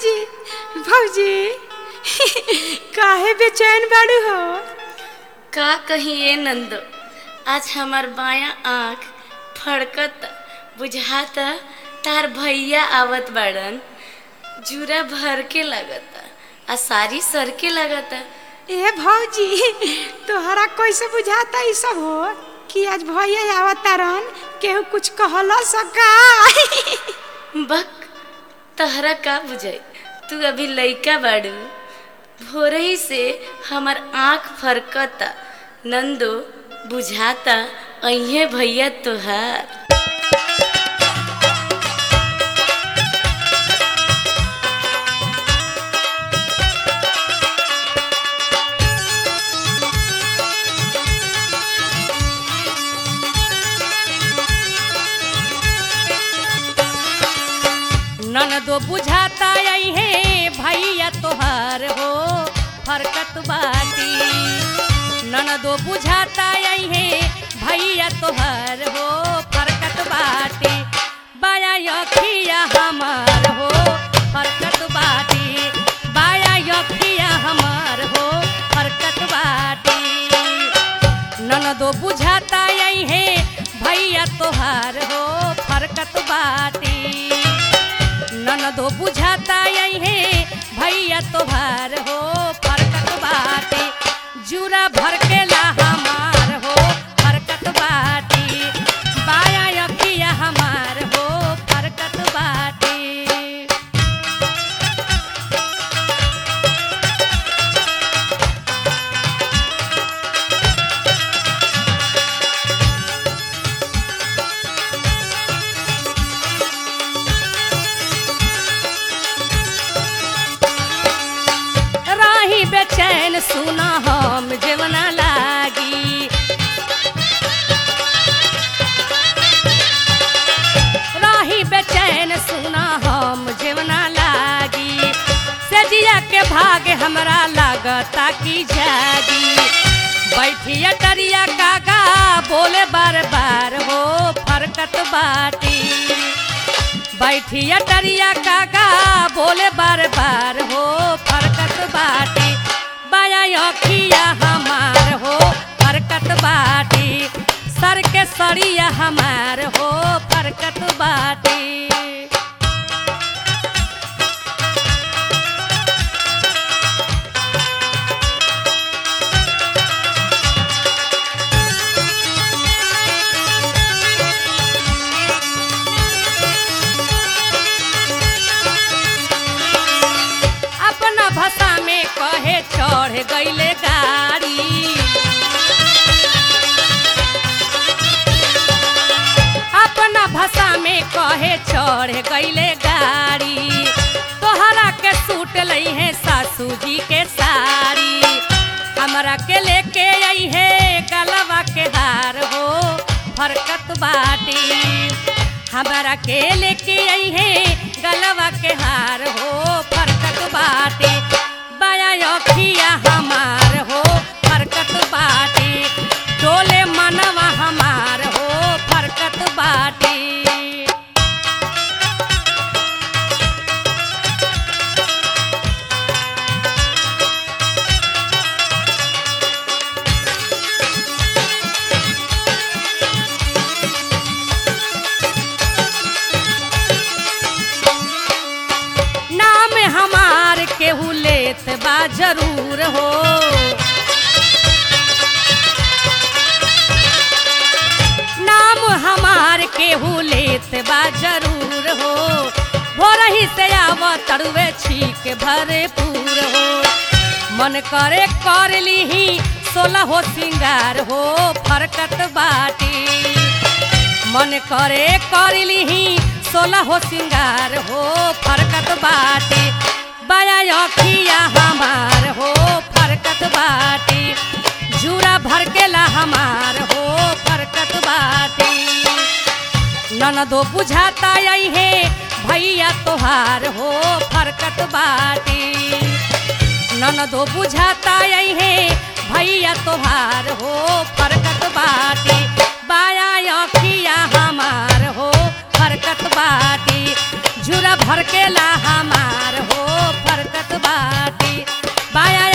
भौजी भौजी काहे बेचैन बाड़ू हो का कहिए नंदो आज हमार बाया आँख फड़कत बुझाता तार भैया आवत बाड़न जूरा भर के लगता आ सारी सर के लगता ए भौजी तोहरा कैसे बुझाता ई सब हो कि आज भैया आवत तारन केहू कुछ कहला सका बक तहरा का बुझाई तू अभी लइका बाड़ू भोरही से हमार आँख फरकता नंदो बुझाता अहे भैया तोहार ननदो बुझाता आई है भैया तोहार हो फरकत बाटी ननदो बुझाता आई है भैया तोहार हो फरकत बाटी बाया यखिया हमार हो फरकत बाटी बाया यखिया हमार हो फरकत बाटी ननदो बुझाता आई है भैया तोहार हो फरकत बाटी ननदो बुझाता आई है भैया तोहार हो फरकत बाटी जूरा भर के ला हमार हो फरकत बाटी बाया यखिया हमार हो फरकत बाटी राही बेचैन सुना हम जेवना लागी राही बेचैन सुना हम जेवना लागी सजिया के भाग हमरा लागता की जागी बैठिया टरिया कागा बोले बार बार हो फरकत बाटी बैठिया टरिया काका बोले बार बार हो फरकत बाटी बाया अखिया हमार हो फरकत बाटी सर के सरिया हमार हो फरकत बाटी अपना भाषा में कहे चढ़ गईले गाड़ी अपना भाषा में कहे चढ़ गईले गाड़ी तोहरा के सूट लई है सासू जी के साड़ी हमरा के लेके आई है गलवा के हार हो फरकत बाटी हमरा के लेके आई है गलवा के हार हो फरकत बाटी बाया अखिया हमार हो फरकत बाटी डोले मनवा हमार हो फरकत बाटी नाम हमार केहू लेत बा जरूर हो नाम हमार केहू लेत बा जरूर हो भोरही से आव तड़ुए छीक भरपूर हो मन करे कर लीही सोलह हो सिंगार हो फरकत बाटी मन करे कर लीही सोलह हो सिंगार हो फरकत बाटी बाया अखिया हमार हो फरकत बाटी जूरा भर के ला हमार हो फरकत बाटी ननदो बुझाता आई है भैया तोहार हो फरकत बाटी ननदो बुझाता आई है भैया तोहार हो फरकत बाटी बाया अखिया हमार हो फरकत बाटी झूरा भर के ला हमार हो फरकत बाटी बाया